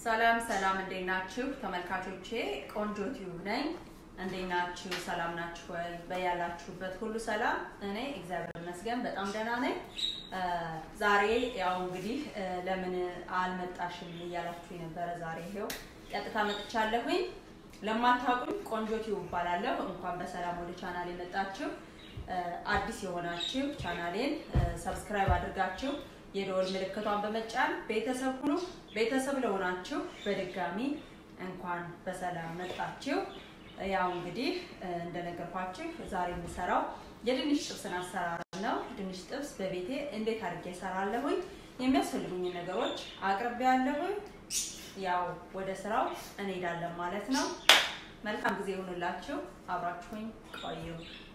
ሰላም ሰላም፣ እንዴት ናችሁ ተመልካቾቼ? ቆንጆ ቲዩብ ነኝ። እንዴት ናችሁ? ሰላም ናችሁ ወይ? በያላችሁበት ሁሉ ሰላም። እኔ እግዚአብሔር ይመስገን በጣም ደህና ነኝ። ዛሬ ያው እንግዲህ ለምን አልመጣሽም እያላችሁ የነበረ ዛሬ ይሄው ቀጥታ መጥቻለሁኝ። ለማታውቁኝ ቆንጆ ቲዩብ እባላለሁ። እንኳን በሰላም ወደ ቻናል የመጣችሁ አዲስ የሆናችሁ ቻናሌን ሰብስክራይብ አድርጋችሁ የደወል ምልክቷን በመጫን ቤተሰብ ሁኑ። ቤተሰብ ለሆናችሁ በድጋሚ እንኳን በሰላም መጣችሁ። ያው እንግዲህ እንደነገርኳችሁ ዛሬ የምሰራው የድንች ጥብስን አሰራር ነው። ድንች ጥብስ በቤቴ እንዴት አድርጌ እሰራለሁኝ የሚያስፈልጉኝ ነገሮች አቅርቤያለሁኝ። ያው ወደ ስራው እንሄዳለን ማለት ነው። መልካም ጊዜ ይሁንላችሁ። አብራችሁኝ ቆዩ።